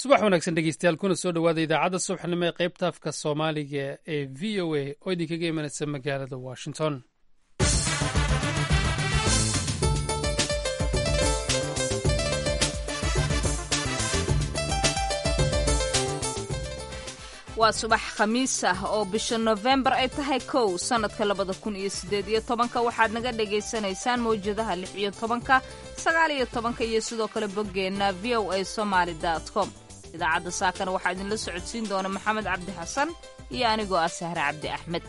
subax wanaagsan dhegeystayaal kuna soo dhowaada idaacadda subaxnimo ee qaybta afka soomaaliga ee v o a oo idinkaga imanaysa magaalada washington waa subax khamiis ah oo bisha nofembar ay tahay kow sannadka labada kun iyo siddeed iyo tobanka waxaad naga dhagaysanaysaan mawjadaha lix iyo tobanka sagaal iyo tobanka iyo sidoo kale boggeenna v o a somaali dot com idaacadda saakana waxaa idinla socodsiin doona maxamed cabdi xasan iyo anigoo ah sahre cabdi axmed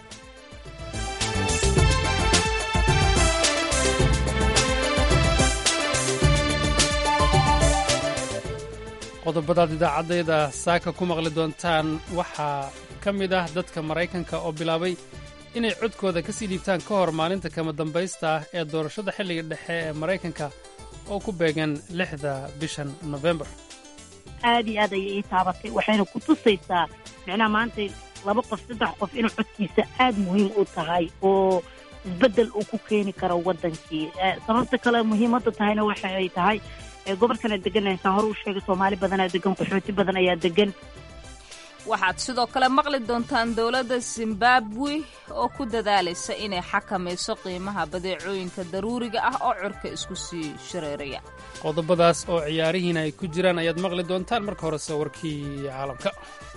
qodobadaad idaacaddayda saaka ku maqli doontaan waxaa ka mid ah dadka maraykanka oo bilaabay inay codkooda ka sii dhiibtaan ka hor maalinta kama dambaysta ah ee doorashada xilliga dhexe ee maraykanka oo ku beegan lixda bishan nofembar aad iyo aad ayay ii taabatay waxayna ku tusaysaa micnaha maanta laba qof saddex qof inuu codkiisa aad muhiim u tahay oo isbeddel uu ku keeni karo waddankii sababta kale muhiimadda tahayna waxa ay tahay gobolkana deganaysaa hore u sheegay soomaali badanaa degan qaxooti badan ayaa degan waxaad sidoo kale maqli doontaan dowladda zimbabwe oo ku dadaalaysa inay xakamayso qiimaha badeecooyinka daruuriga ah oo curka isku sii shareeraya qodobadaas oo ciyaarihiina ay ku jiraan ayaad maqli doontaan marka horese warkii caalamka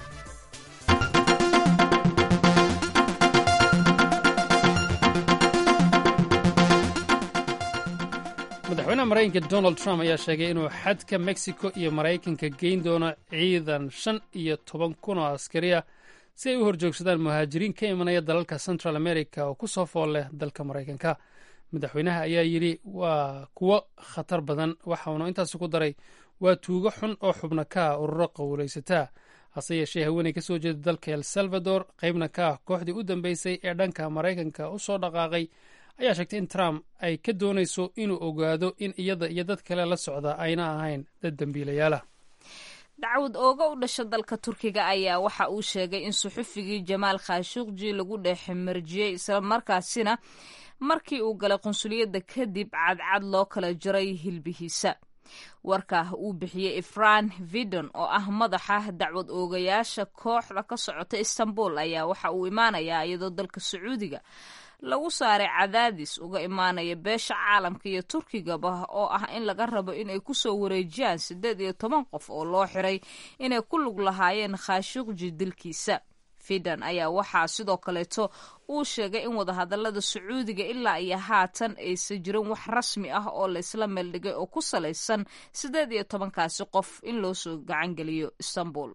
madaxweynaha maraykanka donald trump ayaa sheegay inuu xadka mexico iyo maraykanka geyn doono ciidan shan iyo toban kun oo askari ah si ay u horjoogsadaan muhaajiriin ka imanaya dalalka central america oo ku soo fool leh dalka maraykanka madaxweynaha ayaa yidhi waa kuwo khatar badan waxaunu intaasi ku daray waa tuugo xun oo xubno ka ah ururo qowlaysataa hase yeeshee haweeney ka soo jeeda dalka el salvador qaybna ka ah kooxdii u dambeysay ee dhanka maraykanka u soo dhaqaaqay ayaa sheegtay in trump ay ka doonayso inuu ogaado in iyada iyo dad kale la socda ayna ahayn dad dembiilayaalah dacwad ooga u dhasha dalka turkiga ayaa waxa uu sheegay in suxufigii jamaal khashuqji lagu dheexmarjiyey islamarkaasina markii uu galay qunsuliyadda kadib cadcad loo kala jaray hilbihiisa warka uu bixiyey ifran vidon oo ah madaxa dacwad oogayaasha kooxda ka socota istanbul ayaa waxa uu imaanayaa iyadoo dalka sacuudiga lagu saaray cadaadis uga imaanaya beesha caalamka iyo turkigaba oo ah in laga rabo inay kusoo wareejiyaan siddeed iyo toban qof oo loo xiray inay ku lug lahaayeen khaashuqji dilkiisa fidan ayaa waxaa sidoo kaleeto uu sheegay in wadahadalada sacuudiga ilaa iyo haatan aysan jirin wax rasmi ah oo laysla meeldhigay oo ku salaysan siddeed iyo tobankaasi qof in loo soo gacangeliyo istanbul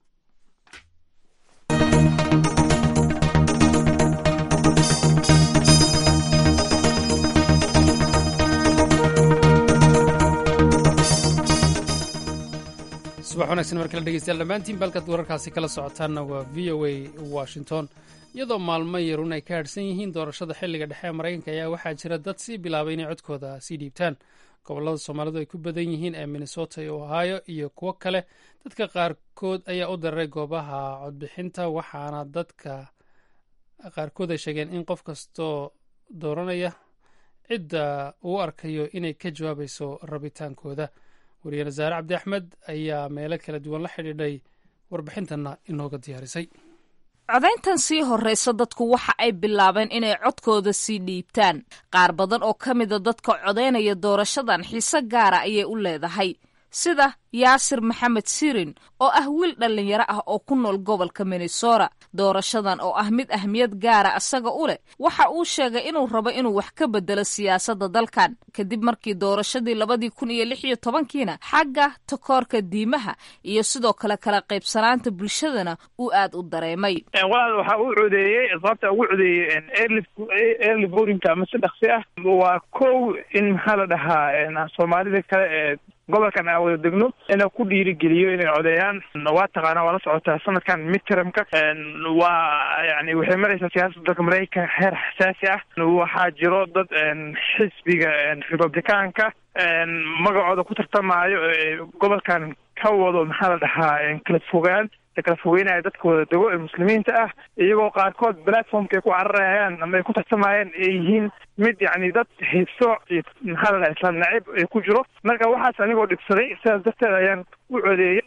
subax wanaagsan mar kale dhegeystayaal dhammaantiin balkaad wararkaasi kala socotaanna waa v o a washington iyadoo maalmo yarun ay ka hadhsan yihiin doorashada xilliga dhexe ee maraykanka ayaa waxaa jira dad sii bilaabay inay codkooda sii dhiibtaan gobollada soomaalidu ay ku badan yihiin ee minnesota iyo ohio iyo kuwo kale dadka qaarkood ayaa u dararay goobaha codbixinta waxaana dadka qaarkood ay sheegeen in qof kastoo dooranaya cidda uu arkayo inay ka jawaabayso rabitaankooda wariye nasaare cabdi axmed ayaa meelo kala duwan la xidhiidhay warbixintanna inooga diyaarisay codayntan sii horraysa dadku waxa ay bilaabeen inay codkooda sii dhiibtaan qaar badan oo ka mida dadka codaynaya doorashadan xiise gaara ayay u leedahay sida yaasir maxamed sirin oo ah wiil dhallinyaro ah oo ku nool gobolka minnesota doorashadan oo ah mid ahmiyad gaara isaga u leh waxa uu sheegay inuu rabo inuu wax ka bedelo siyaasadda dalkan kadib markii doorashadii labadii kun iyo lix iyo tobankiina xagga takoorka diimaha iyo sidoo kale kala qaybsanaanta bulshadana uu aad u dareemay walaal waxa uu codeeyey sababta ugu codeeyey early votingka ama si dhaqsi ah waa kow in maxaa la dhahaa soomaalida kale ee gobolkan aan wada degno inuu ku dhiirigeliyo inay codeeyaan waa taqaana waa la socotaa sanadkan midtermka waa yani waxay maraysaa siyaasadda dalka maraykanka heer xasaasi ah waxaa jiro dad xisbiga republicaanka magacooda ku tartamaayo gobolkan ka wado maxaa la dhahaa kala fogaan kala fogeynaya dadka wada dego ee muslimiinta ah iyagoo qaarkood platformka ay ku cararayaan ama ay ku tartamayaan ay yihiin mid yani dad hiso iyo maxaa la dhaha islaam nacib ay ku jiro marka waxaas anigoo dhibsaday sidaas darteed ayaan u codeeyey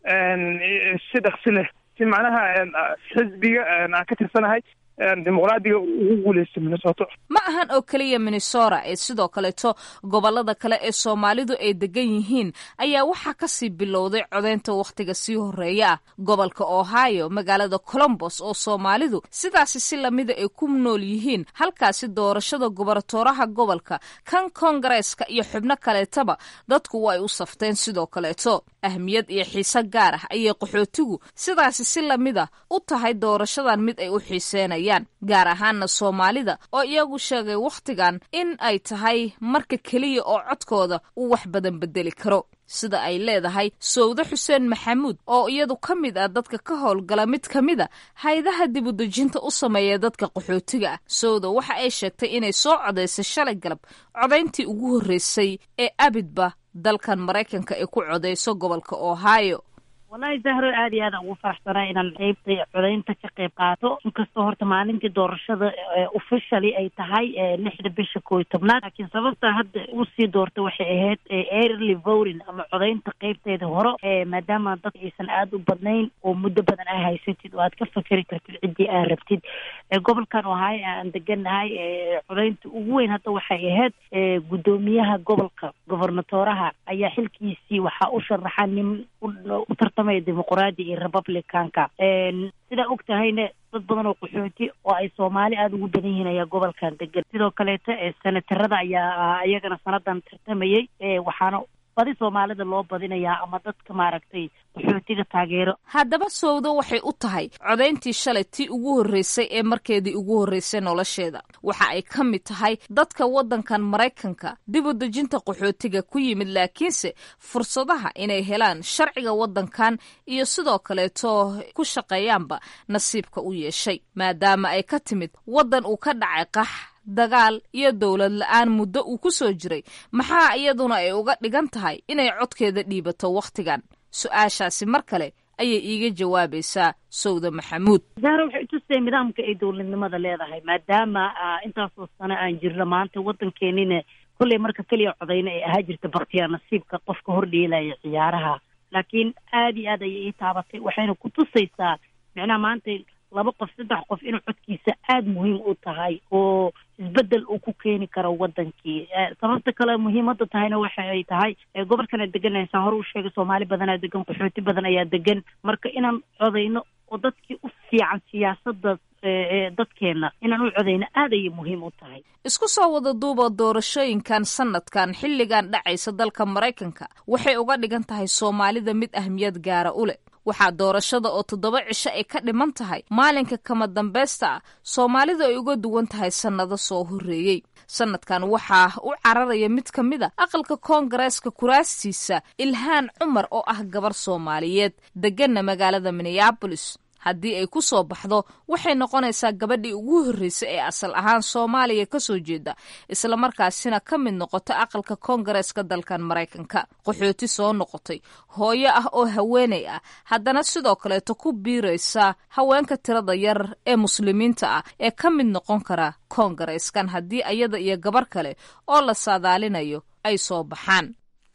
si dhaksi leh si macnaha xisbiga aan ka tirsanahay dimuqraadiga ugu guuleysta minnesota ma ahan oo keliya minnesota ee sidoo kaleeto gobolada kale ee soomaalidu ay degan yihiin ayaa waxaa kasii bilowday codeynta wakhtiga sii horeeya ah gobolka ohio magaalada colombos oo soomaalidu sidaasi si lamida ay ku nool yihiin halkaasi doorashada gobernatooraha gobolka kan koongareeska iyo xubno kaleetaba dadku waa ay u safteen sidoo kaleeto ahmiyad iyo xiise gaar ah ayay qaxootigu sidaasi si lamida u tahay doorashadan mid ay u xiiseenayaan gaar ahaana soomaalida oo iyagu sheegay wakhtigan in ay tahay marka keliya oo codkooda uu wax badan bedeli karo sida ay leedahay sowde xuseen maxamuud oo iyadu ka mid ah dadka ka howlgala mid ka mid a hay-adaha dibudejinta u sameeya dadka qaxootiga ah sowda waxa ay sheegtay inay soo codaysay shalay galab codayntii ugu horreysay ee abidba dalkan maraykanka ay ku codeyso gobolka ohio wallahi zahro aad iyo aad aan ugu faraxsanaa inaan qeybta codaynta ka qayb qaato inkastoo horta maalintii doorashada officially ay tahay lixda bisha koo iyo tobnaad laakiin sababta hadda usii doorta waxay ahayd early voting ama codaynta qeybteeda hore maadaama dadka aysan aada u badnayn oo muddo badan aa haysatid oo aad ka fakeri kartid ciddii aa rabtid gobolkan ohio aan deganahay codaynta ugu weyn hadda waxay ahayd guddoomiyaha gobolka gobernatoraha ayaa xilkiisii waxaa u sharaxa nin u tartamaya dimuqraadi iyo republicanka sidaa og tahayna dad badan oo qaxooti oo ay soomaali aada ugu badan yihiin ayaa gobolkan degan sidoo kaleeto senatarada ayaa iyagana sanadan tartamayay waxaana badi soomaalida loo badinayaa ama dadka maaragtay qaxootiga taageero haddaba sowdo waxay u tahay codayntii shalay tii ugu horreysay ee markeedii ugu horreysay nolosheeda waxa ay ka mid tahay dadka waddankan maraykanka dib u dejinta qaxootiga ku yimid laakiinse fursadaha inay helaan sharciga waddankan iyo sidoo kaleeto ku shaqeeyaanba nasiibka u yeeshay maadaama ay ka timid waddan uu ka dhacay qax dagaal iyo dowlad la-aan muddo uu ku soo jiray maxaa iyaduna ay uga dhigan tahay inay codkeeda dhiibato wakhtigan su-aashaasi mar kale ayay iiga jawaabaysaa sowda maxamuud zahra waxay utusay nidaamka ay dowladnimada leedahay maadaama intaasoo sano aan jirno maanta waddankeenina kolley marka keliya codayna ay ahaa jirta baktiyaa nasiibka qofka hordhielaya ciyaaraha laakiin aada iyo aad ayay ii taabatay waxayna ku tusaysaa micnaha maanta laba qof saddex qof inuu codkiisa aada muhiim u tahay oo isbedel uu ku keeni karo wadankii sababta kale muhiimada tahayna waxa ay tahay gobolkana deganaysa saan hore u sheegay soomaali badanaa degan qaxooti badan ayaa degan marka inaan codayno oo dadkii u fiican siyaasada dadkeena inaan u codayno aada ayay muhiim u tahay isku soo wada duuba doorashooyinkan sanadkan xilligan dhacaysa dalka maraykanka waxay uga dhigan tahay soomaalida mid ahmiyad gaara u leh waxaa doorashada oo toddoba cisho ay ka dhiman tahay maalinka kama dambaysta ah soomaalidu ay uga duwan tahay sannado soo horreeyey sanadkan waxaa u cararaya mid ka mid a aqalka koongareeska kuraastiisa ilhaan cumar oo ah gabar soomaaliyeed deganna magaalada minneabolis haddii ay ku soo baxdo waxay noqonaysaa gabadhii ugu horreysay ee asal ahaan soomaaliya ka soo jeeda islamarkaasina ka mid noqota aqalka koongareeska dalkan maraykanka qaxooti soo noqotay hooyo ah oo haweenay ah haddana sidoo kaleeto ku biiraysa haweenka tirada yar ee muslimiinta ah ee ka mid noqon kara koongareeskan haddii ayada iyo gabar kale oo la saadaalinayo ay soo baxaan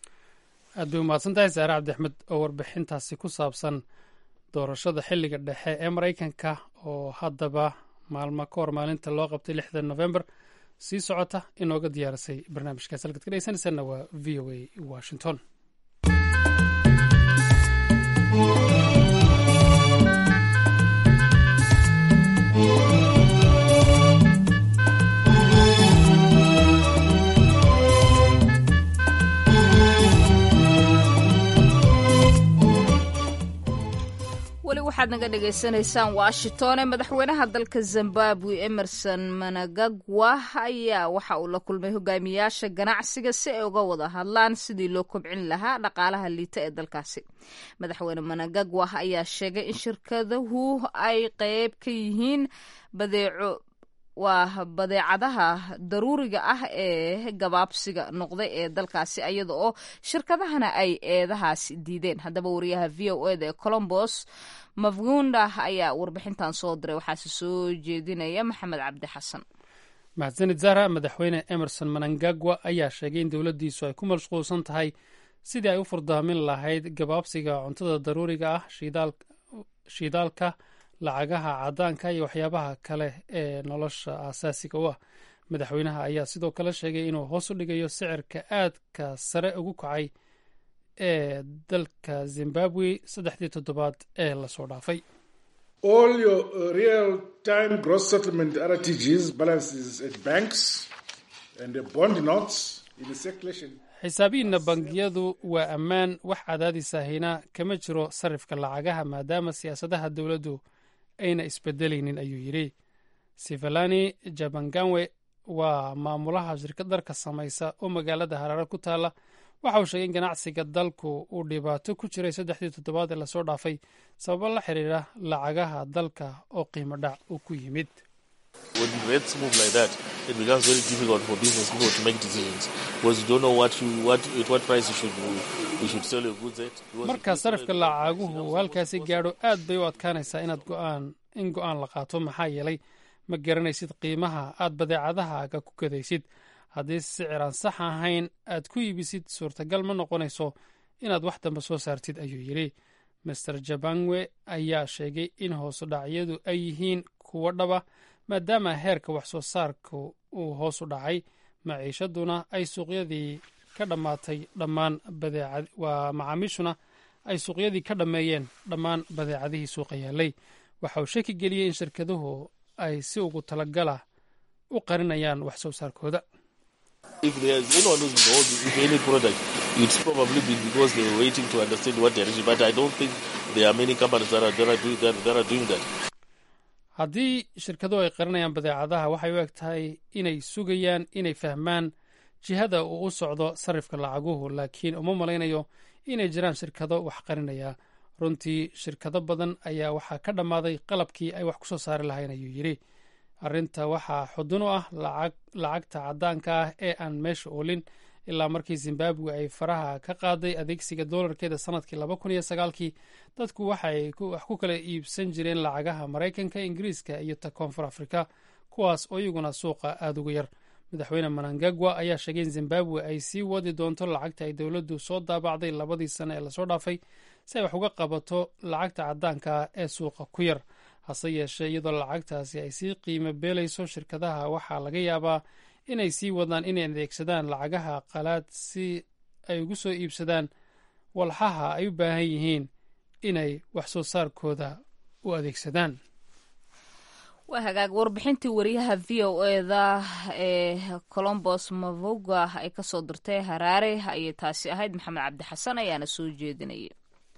aad bay umahadsan tahay saare cabdi axmed oo warbixintaasi ku saabsan doorashada xilliga dhexe ee maraykanka oo haddaba maalmo ka hor maalinta loo qabtay lixda november sii socota inooga diyaarisay barnaamijkaas halkaad ka dhegeysanaysaanna waa v o a washington weli waxaad naga dhagaysanaysaan washington ee madaxweynaha dalka zimbabwe emerson managagwa ayaa waxa uu la kulmay hogaamiyaasha ganacsiga si ay uga wada hadlaan sidii loo kobcin lahaa dhaqaalaha liita ee dalkaasi madaxweyne managagwa ayaa sheegay in shirkaduhu ay qeyb ka yihiin badeeco waa badeecadaha daruuriga ah ee gabaabsiga noqday ee dalkaasi iyada oo shirkadahana ay eedahaasi diideen haddaba wariyaha v o eda ee colombos mafgunda ayaa warbixintan soo diray waxaase soo jeedinaya maxamed cabdi xasan mahadsanid zahra madaxweyne emerson manangagwa ayaa sheegay in dowladdiisu ay ku mashquulsan tahay sidii ay u furdaamin lahayd gabaabsiga cuntada daruuriga ah shiidaalka lacagaha caddaanka iyo waxyaabaha kale ee nolosha aasaasiga u ah madaxweynaha ayaa sidoo kale sheegay inuu hoos u dhigayo sicirka aadka sare ugu kacay ee dalka zimbabwe saddexdii toddobaad ee lasoo dhaafay all your uh, real time gross settlement RTGs balances at banks and the bond notes in the circulation. xisaabihiinna bangiyadu waa ammaan wax cadaadisahina kama jiro sarifka lacagaha maadaama siyaasadaha dowladdu ayna isbedelaynin ayuu yidhi sivalani jabanganwe waa maamulaha shirkad dharka samaysa oo magaalada haraare ku taalla waxa uu sheegay in ganacsiga dalku uu dhibaato ku jiray saddexdii toddobaad ee lasoo dhaafay sababo la xiriira lacagaha dalka oo qiimo dhac uu ku yimid marka sarifka lacaguhu halkaasi gaadho aad bay u adkaanaysaa inaad go'aan in go'aan la qaato maxaa yeelay ma garanaysid qiimaha aad badeecadahaaga ku gadaysid haddii sicir aan sax ahayn aad ku iibisid suurtagal ma noqonayso inaad wax dambe soo saartid ayuu yidhi master jabangwe ayaa sheegay in hoosu dhacyadu ay yihiin kuwo dhaba maadaama heerka wax soo saarka uu hoos u dhacay maciishaduna ay suuqyadii ka dhammaatay dhammaan badeecad waa macaamiishuna ay suuqyadii ka dhammeeyeen dhammaan badeecadihii suuqa yaalay waxa uu shaki geliyey in shirkaduhu ay si ugu talagala u qarinayaan wax soo saarkooda If there's anyone who's involved with any product, it's probably been because they were waiting to understand what direction. But I don't think there are many companies that are, that are, doing, that, that are doing that. haddii shirkaduhu ay qarinayaan badeecadaha waxay u eg tahay inay sugayaan inay fahmaan jihada uu u socdo sarifka lacaguhu laakiin uma malaynayo inay jiraan shirkado wax qarinaya runtii shirkado badan ayaa waxaa ka dhammaaday qalabkii ay wax ku soo saari lahayn ayuu yidhi arrinta waxaa xudun u ah lacagta caddaanka ah ee aan meesha oolin ilaa markii zimbabwe ay faraha ka qaaday adeegsiga doolarkeeda sanadkii laba kun iyo sagaalkii dadku waxay wax ku kala iibsan jireen lacagaha maraykanka ingiriiska iyo ta koonfur afrika kuwaas oo iyaguna suuqa aada uga yar madaxweyne manangagwa ayaa sheegay in zimbabwe ay sii wadi doonto lacagta ay dowladdu soo daabacday labadii sane ee lasoo dhaafay si ay wax uga qabato lacagta caddaanka ah ee suuqa ku yar hase yeeshee iyadoo lacagtaasi ay sii qiimo beelayso shirkadaha waxaa laga yaabaa inay sii wadaan inay adeegsadaan lacagaha qalaad si ay ugu soo iibsadaan walxaha ay u baahan yihiin inay wax soo saarkooda u adeegsadaan waa hagaag warbixintii wariyaha v o eda ee colombos mavoga ay kasoo dirtay haraare ayay taasi ahayd maxamed cabdi xasan ayaana soo jeedinayay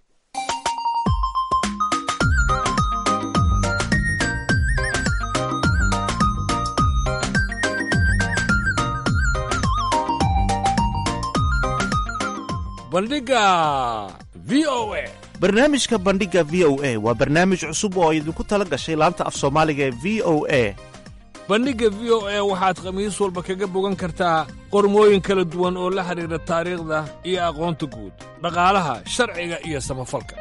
bandhiga v o a barnaamijka bandhigga v o a waa barnaamij cusub oo idinku tala gashay laanta af soomaaliga ee v o a bandhigga v o a waxaad khamiis walba kaga bogan kartaa qormooyin kala duwan oo la xidhiidha taariikhda iyo aqoonta guud dhaqaalaha sharciga iyo samafalka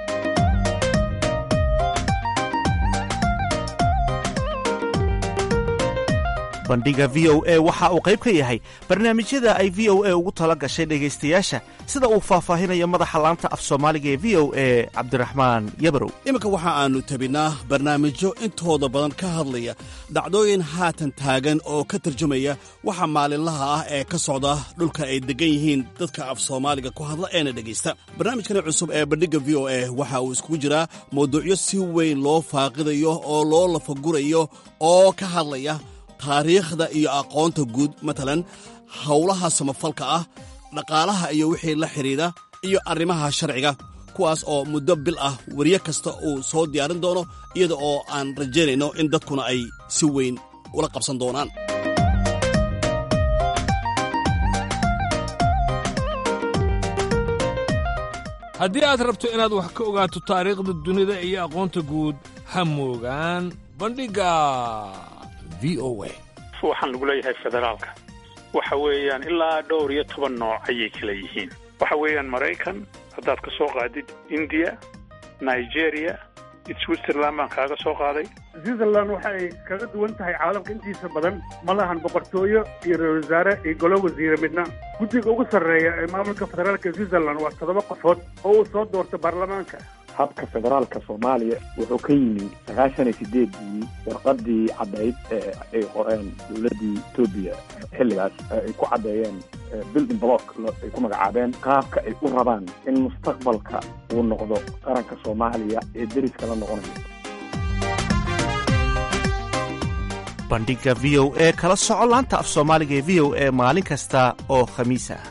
bandhigga v o a waxa uu qayb ka yahay barnaamijyada ay v o a ugu tala gashay dhegaystayaasha sida uu faahfaahinayo madaxa laanta af soomaaliga ee v o a cabdiraxmaan yabarow iminka waxa aannu tabinnaa barnaamijyo intooda badan ka hadlaya dhacdooyin haatan taagan oo ka tarjumaya waxa maalinlaha ah ee ka socda dhulka ay deggan yihiin dadka af soomaaliga ku hadla eena dhegaysta barnaamijkani cusub ee bandhigga v o a waxa uu iskugu jiraa mawduucyo si weyn loo faaqidayo oo loo lafagurayo oo ka hadlaya taariikhda iyo aqoonta guud matalan howlaha samafalka ah dhaqaalaha iyo wixii la xidhiidha iyo arrimaha sharciga kuwaas oo muddo bil ah weriye kasta uu soo diyaarin doono iyada oo aan rajaynayno in dadkuna ay si weyn ula qabsan doonaan haddii aad rabto inaad wax ka ogaato taariikhda dunida iyo aqoonta guud ha moogaan bandhigga v o a waxaan lagu leeyahay federaalka waxa weeyaan ilaa dhowr iyo toban nooc ayay kala yihiin waxa weeyaan maraykan haddaad ka soo qaadid indiya nigeria switzerland baan kaaga soo qaaday switzerland waxa ay kaga duwan tahay caalamka intiisa badan ma lahan boqortooyo iyo ra-isul wasaare iyo golo wasiire midna guddiga ugu sarreeya ee maamulka federaalka switzerland waa toddoba qofood oo uu soo doorto baarlamaanka habka federaalka soomaaliya wuxuu ka yimi sagaashan iyo sideedii warqadii caddayd ee ay qoreen dowladdii etoobiya xilligaas ay ku caddeeyeen building block ay ku magacaabeen qaabka ay u rabaan in mustaqbalka uu noqdo qaranka soomaaliya ee deriska la noqonayo bandhiga v o e kala soco laanta af soomaaliga ee v o e maalin kasta oo khamiis ah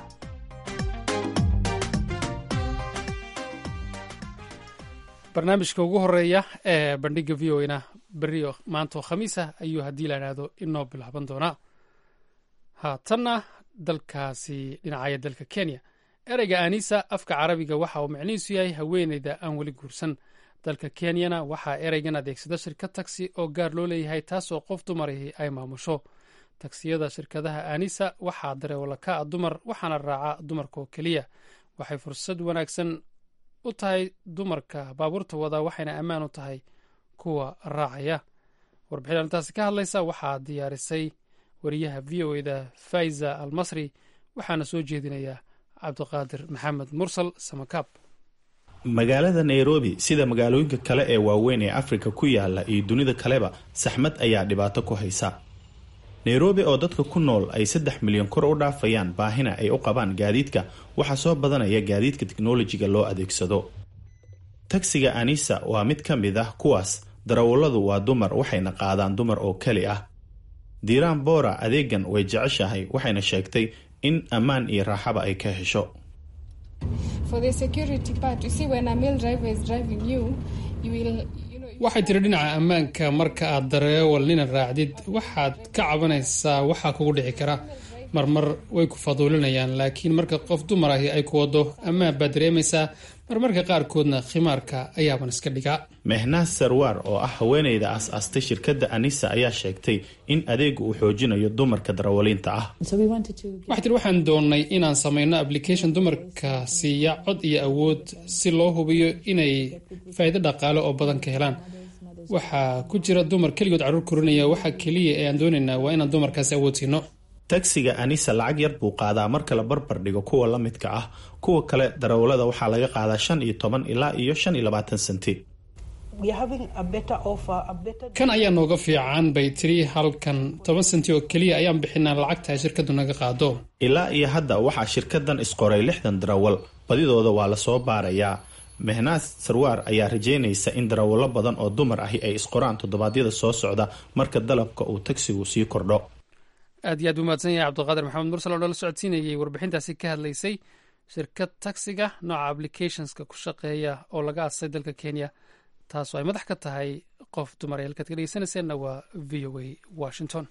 barnaamijka ugu horeeya ee bandhiga v o na beriyo maantaoo khamiisa ayuu haddii la idhaahdo inoo bilaaban doonaa haatanna dalkaasi dhinacaya dalka kenya ereyga anisa afka carabiga waxa uu micnihiisu yahay haweeneyda aan weli guursan dalka kenyana waxaa ereygan adeegsada shirkad taksi oo gaar loo leeyahay taasoo qof dumarahi ay maamusho taksiyada shirkadaha anisa waxaa dareewala ka a dumar waxaana raaca dumarka oo keliya waxay fursad wanaagsan u tahay dumarka baabuurta wada waxayna ammaan u tahay kuwa raacaya warbixin arrintaasi ka hadlaysa waxaa diyaarisay wariyaha v o eda faiza almasri waxaana soo jeedinaya cabdiqaadir maxamed mursal samakaab magaalada nairobi sida magaalooyinka kale ee waaweyn ee afrika ku yaala iyo dunida kaleba saxmad ayaa dhibaato ku haysa nairobi oo dadka ku nool ay saddex milyan kor u dhaafayaan baahina ay u qabaan gaadiidka waxaa soo badanaya gaadiidka teknolojiga loo adeegsado tagsiga anisa waa mid ka mid ah kuwaas darawalladu waa dumar waxayna qaadaan dumar oo keli ah diiraan boora adeegan way jeceshahay waxayna sheegtay in ammaan iyo raaxaba ay ka hesho waxay tiri dhinaca ammaanka marka aad dareewal nina raacdid waxaad ka cabanaysaa waxaa kugu dhici kara marmar way ku faduulinayaan laakiin marka qof dumar ahi ay ku wado ammaan baad dareemaysaa marmarka qaarkoodna khimaarka ayaaban iska dhigaa mehnaas sarwaar oo ah haweeneyda aas-aastay shirkadda anisa ayaa sheegtay in adeegu uu xoojinayo dumarka darawaliinta ah waxay tiri waxaan doonnay inaan samayno application dumarka siiya cod iyo awood si loo hubiyo inay faa'iido dhaqaale oo badan ka helaan waxaa ku jira dumar keligood carruur korinaya waxa keliya ee aan doonaynaa waa inaan dumarkaasi awood siino tagsiga anisa lacag yar buu qaadaa marka la barbar dhigo kuwa la midka ah kuwa kale darawallada waxaa laga qaadaa shan iyo toban ilaa iyo shan iyo labaatan senti kan ayaa nooga fiican bay tiri halkan toban senti oo keliya ayaan bixinaa lacagta ay shirkadu naga qaado ilaa iyo hadda waxaa shirkadan isqoray lixdan darawal badidooda waa lasoo baarayaa mehnaas sarwaar ayaa rajeynaysa in darawallo badan oo dumar ahi ay isqoraan toddobaadyada soo socda marka dalabka uu tagsigu sii kordho aad iyo aad u mahadsan yahay cabdiqaadir maxamed mursal oo nala socodsiinayay warbixintaasi ka hadlaysay shirkad taksiga nooca applicationska ku shaqeeya oo laga aasay dalka kenya taasoo ay madax ka tahay qof dumar ee halkaad ka dhegeysanayseena waa v o a washington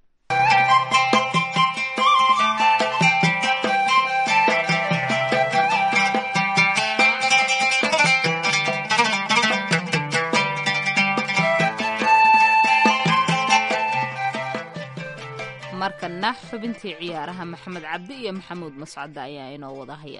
markana xubintii ciyaaraha maxamed cabdi iyo maxamuud mascadde ayaa inoo wada haya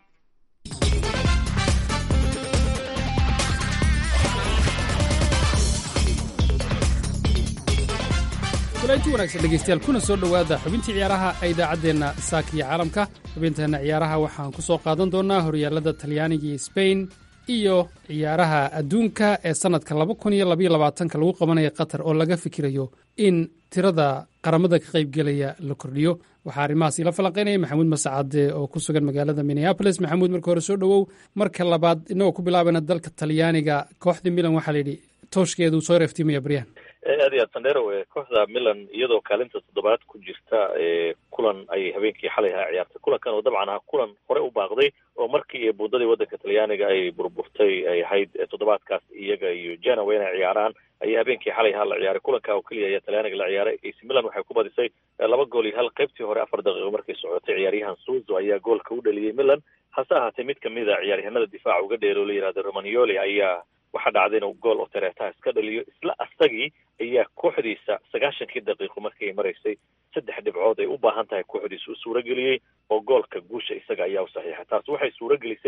walainti wanaagsan dhegeystayaal kuna soo dhowaada xubintii ciyaaraha ee idaacaddeenna saaka iyo caalamka xubinteenna ciyaaraha waxaan ku soo qaadan doonnaa horyaallada talyaaniga iyo sbain iyo ciyaaraha adduunka ee sannadka laba kun iyo labaiyo labaatanka lagu qabanaya qatar oo laga fikirayo in tirada qaramada ka qaybgelaya la kordhiyo waxaa arrimahaas ila falanqaynaya maxamuud masacade oo ku sugan magaalada minneabolis maxamuud marka hore soo dhowow marka labaad inagoo ku bilaabayna dalka talyaaniga kooxdii milan waxaa layidhi tooshkeedu soo reeftiimaya baryahan aad iyo aad sandero kooxda milan iyadoo kaalinta toddobaad ku jirta kulan ay habeenkii xalay ahaa ciyaartay kulankan oo dabcan ahaa kulan hore u baaqday oo markii buundadii waddanka talyaaniga ay burburtay ay ahayd toddobaadkaas iyaga iyo genoa inay ciyaaraan ayaa habeenkii xalay ahaa la ciyaaray kulanka oo keliya ayaa talyaaniga la ciyaaray ac milan waxay ku badisay laba gool iyo hal qaybtii hore afar daqiiqo markay socotay ciyaaryahan suzo ayaa goolka u dhaliyey milan hase ahaatee mid kamid a ciyaaryahanada difaaca uga dheer oo la yihahdo romanioli ayaa waxaa dhacday inuu gool oo tareetaha iska dhaliyo isla asagii ayaa kooxdiisa sagaashankii daqiiqo markii ay maraysay saddex dhibcood ay u baahan tahay kooxdiisa u suurageliyey oo goolka guusha isaga ayaa u saxiixay taas waxay suuragelisay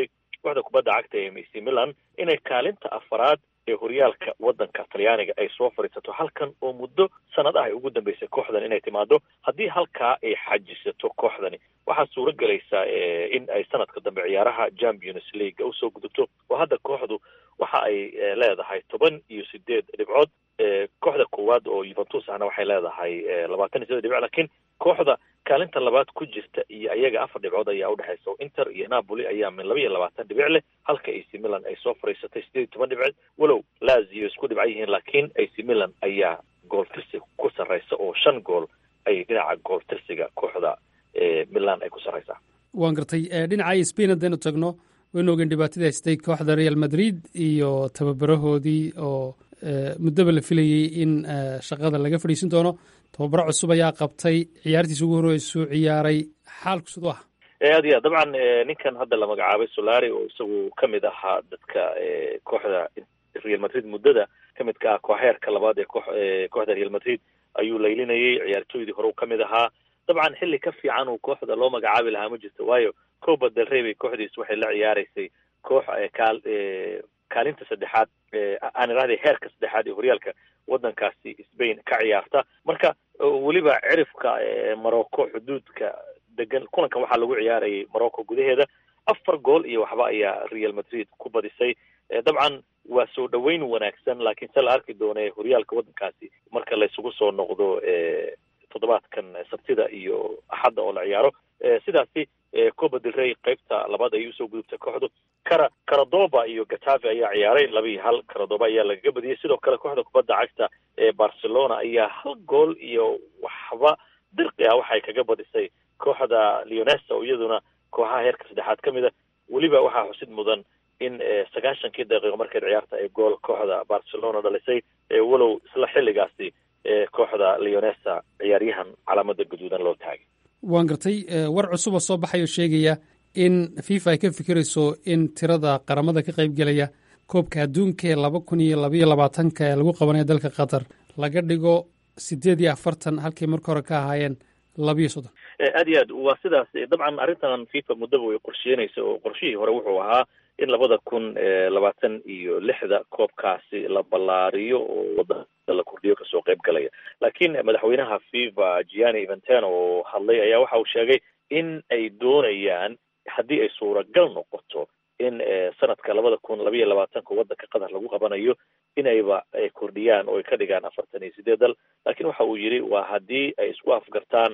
kooxda kubadda cagta ee ac milan inay kaalinta afaraad ee horyaalka waddanka talyaaniga ay soo fadhiisato halkan oo muddo sanad ah ay ugu dambeysay kooxdan inay timaado haddii halkaa ay xajisato kooxdani waxaa suuro gelaysaa in ay sanadka dambe ciyaaraha champions league usoo gudubto oo hadda kooxdu waxa ay leedahay toban iyo sideed dhibcood kooxda koowaad oo yuventus ahna waxay leedahay labaatan iyo sideed dhibcood lakiin kooxda kaalinta labaad ku jirta iyo ayaga afar dhibcood ayaa udhexaysa oo inter iyo napoli ayaa min laba iyo labaatan dhibic leh halka ac milan ay soo fadhiisatay sideed iyo toban dhibcood walow lazio isku dhibcan yihiin laakiin ac milan ayaa gool tirsi ku sarreysa oo shan gool ay dhinaca gool tirsiga kooxda milan ay ku sarreysaa waan gartay dhinaca spain haddaynu tagno waynu ogeen dhibaatadii haystay kooxda real madrid iyo tababarahoodii oo muddoba la filayey in shaqada laga fadhiisin doono tababaro cusub ayaa qabtay ciyaartiisa ugu horreysuu ciyaaray xaalku siduu ah aad iyo aad dabcan ninkan hadda la magacaabay solari oo isagu ka mid ahaa dadka kooxda real madrid muddada ka midka ah kooxeerka labaad ee koox kooxda real madrid ayuu laylinayay ciyaartooydii hore u ka mid ahaa dabcan xilli ka fiican uu kooxda loo magacaabi lahaa ma jirto waayo coba del rey bay kooxdiis waxay la ciyaaraysay koox kaal kaalinta saddexaad aan irahday heerka saddexaad ee horyaalka waddankaasi spain ka ciyaarta marka weliba cirifka morocco xuduudka degan kulankan waxaa lagu ciyaarayay morocco gudaheeda afar gool iyo waxba ayaa real madrid ku badisay dabcan waa soo dhoweyn wanaagsan laakiin se la arki doone horyaalka waddankaasi marka laysugu soo noqdo toddobaadkan sabtida iyo axadda oo la ciyaaro sidaasi coba del rey qaybta labaad ayay usoo gudubtay kooxdu kara caradoba iyo gatafe ayaa ciyaaray laba iyo hal caradoba ayaa lagaga badiyey sidoo kale kooxda kubadda cagta ee barcelona ayaa hal gool iyo waxba dirqi ah waxay kaga badisay kooxda leonesa oo iyaduna kooxaha heerka saddexaad ka mid a weliba waxaa xusid mudan in sagaashankii daqiiqo markeed ciyaarta ay gool kooxda barcelona dhalisay walow isla xilligaasi kooxda leonesa ciyaaryahan calaamada gaduudan loo taagay waan gartay war cusub oo soo baxay oo sheegaya in fifa ay ka fikirayso in tirada qaramada ka qaybgelaya koobka adduunka ee laba kun iyo labaiyo labaatanka ee lagu qabanayo dalka qatar laga dhigo sideed iyo afartan halkay marka hore ka ahaayeen labiyo soddon aad iyo aad waa sidaas dabcan arrintan fifa muddaba way qorsheynaysa oo qorshihii hore wuxuu ahaa in labada kun labaatan iyo lixda koobkaasi la ballaariyo oo wadada la kordhiyo kasoo qayb galaya laakiin madaxweynaha fifa gianni eventeno oo hadlay ayaa waxa uu sheegay in ay doonayaan haddii ay suuragal noqoto in sanadka labada kun labaiyo labaatanka waddanka qatar lagu qabanayo inayba ay kordhiyaan oo ay ka dhigaan afartan iyo sideed dal laakiin waxa uu yidhi waa haddii ay isku afgartaan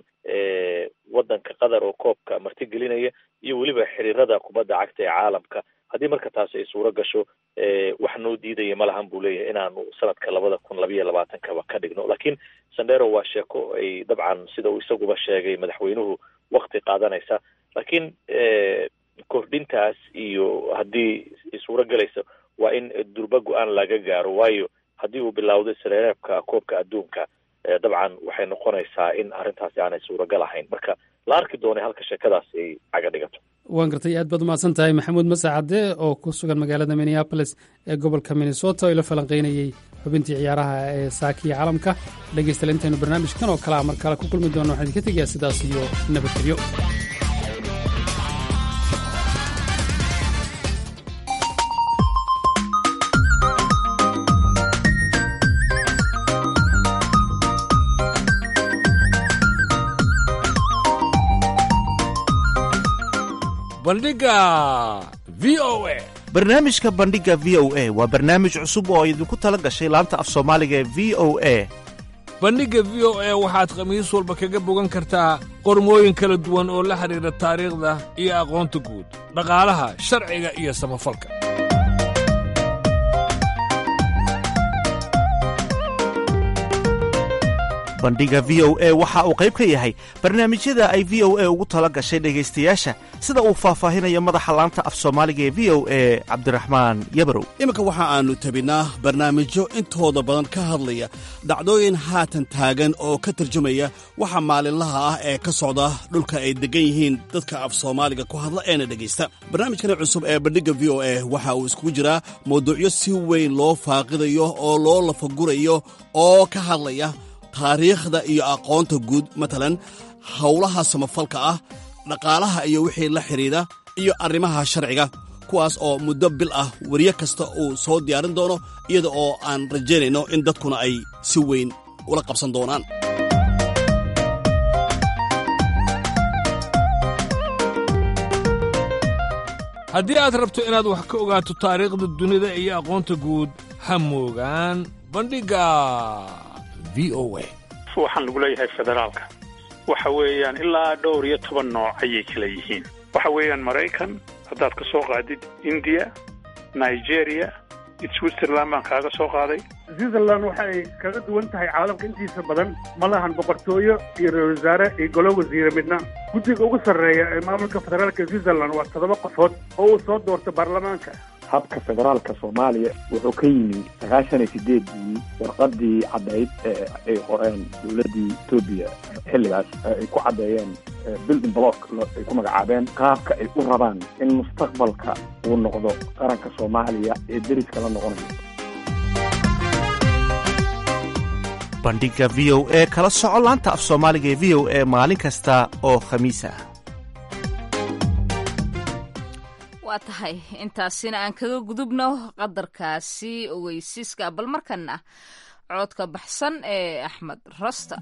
waddanka qatar oo koobka martigelinaya iyo weliba xiriirada kubadda cagta ee caalamka haddii marka taasi ay suuro gasho wax noo diidaya ma lahan buu leeyahay inaanu sanadka labada kun labaiyo labaatankaba ka dhigno laakiin sandero waa sheeko ay dabcan sida uu isaguba sheegay madaxweynuhu wakti qaadanaysa laakiin kordhintaas iyo haddii suuro gelaysa waa in durba go-aan laga gaaro waayo haddii uu bilowday sareereebka koobka adduunka dabcan waxay noqonaysaa in arrintaasi aanay suuragal ahayn marka la arki doonay halka sheekadaas ay caga dhigato waan gartay aad baad umahadsan tahay maxamuud masacade oo ku sugan magaalada minneabolis ee gobolka minnesota oo ila falanqaynayey xubintii ciyaaraha ee saakiya caalamka dhegaystayaal intaynu barnaamijkan oo kale a mar kale ku kulmi doono waxaan idinka tegayaa sidaas iyo nabadgelyo bandhiga v o a barnaamijka bandhiga v o a waa barnaamij cusub oo idinku tala gashay laanta af soomaaliga ee v o a bandhigga v o a waxaad khamiis walba kaga bogan kartaa qormooyin kala duwan oo la xidhiidha taariikhda iyo aqoonta guud dhaqaalaha sharciga iyo samafalka bandhiga v o a waxa uu qayb ka yahay barnaamijyada ay v o a ugu tala gashay dhegaystayaasha sida uu faahfaahinayo madaxa laanta af soomaaliga ee v o a cabdiraxmaan yabarow iminka waxa aannu tabinaa barnaamijyo intooda badan ka hadlaya dhacdooyin haatan taagan oo ka tarjumaya waxa maalinlaha ah ee ka socda dhulka ay deggan yihiin dadka af soomaaliga ku hadla eena dhegaysta barnaamijkani cusub ee bandhigga v o a waxa uu iskugu jiraa mawduucyo si weyn loo faaqidayo oo loo lafagurayo oo ka hadlaya taariikhda iyo aqoonta guud matalan howlaha samafalka ah dhaqaalaha iyo wixii la xidhiidha iyo arrimaha sharciga kuwaas oo muddo bil ah weriye kasta uu soo diyaarin doono iyada oo aan rajaynayno in dadkuna ay si weyn ula qabsan doonaan haddii aad rabto inaad wax ka ogaato taariikhda dunida iyo aqoonta guud ha moogaan bandhigga v o a waxaan lagu leeyahay federaalka waxa weeyaan ilaa dhowr iyo toban nooc ayay kala yihiin waxa weeyaan maraykan haddaad ka soo qaadid indiya nigeria switzerland baan kaaga soo qaaday switzerland waxa ay kaga duwan tahay caalamka intiisa badan ma lahan boqortooyo iyo ra-isul wasaare iyo golo wasiire midna guddiga ugu sarreeya ee maamulka federaalka switzerland waa toddoba qofood oo uu soo doorto baarlamaanka habka federaalka soomaaliya wuxuu ka yimi sagaashan iyo sideedii warqadii caddayd ee ay qoreen dowladdii etoobiya xilligaas ay ku caddeeyeen building block ay ku magacaabeen qaabka ay u rabaan in mustaqbalka uu noqdo qaranka soomaaliya ee deriska la noqonayo bandhigga v o e kala soco laanta af soomaaliga ee v o e maalin kasta oo khamiis ah waa tahay intaasina aan kaga gudubno qadarkaasi ogeysiiska bal markana coodka baxsan ee axmed rasta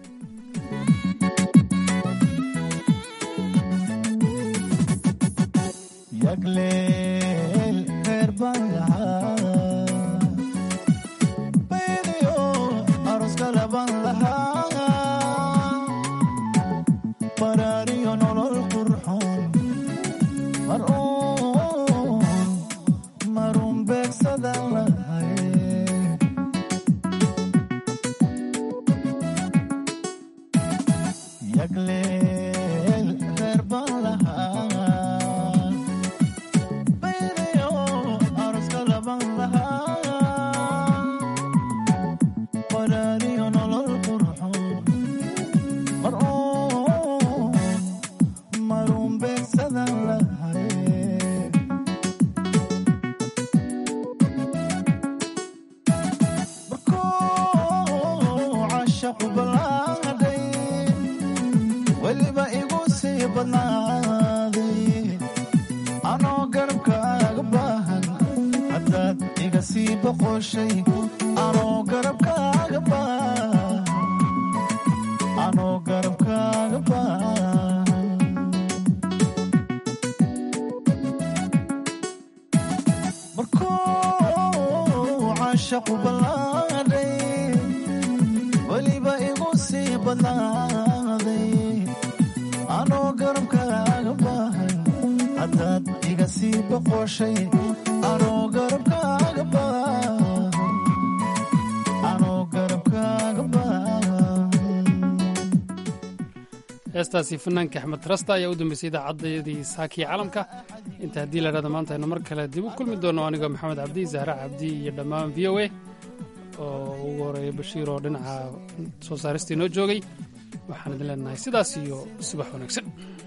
heestaasi fanaanka axmed rasta ayaa u dambeysay idaacaddeedii saakii calamka inta haddii la dhahda maanta aynu mar kale dib u kulmi doono anigoo maxamed cabdi zahra cabdi iyo dhammaan v o a oo ugu horeeya bashiir oo dhinaca soo saaristii noo joogay waxaan idin leenahay sidaas iyo subax wanaagsan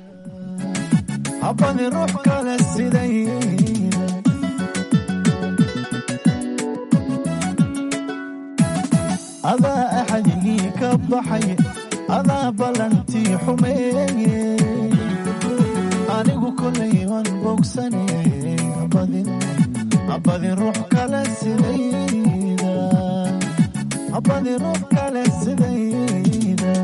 adaa axadgii ka baxay adaa ballantii xumeeye anigu kolay waan bogsane habadin ruux kale sidayda habadin ruux kale sidayda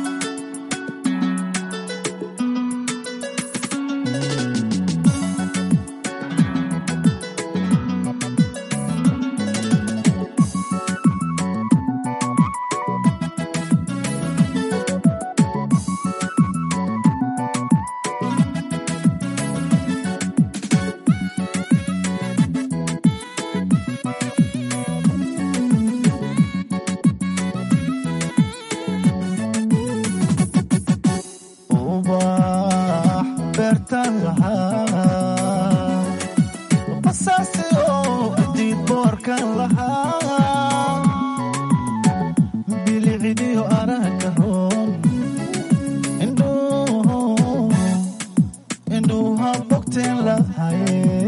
bilicdiyo araga roon indhuuha bogteen lahaye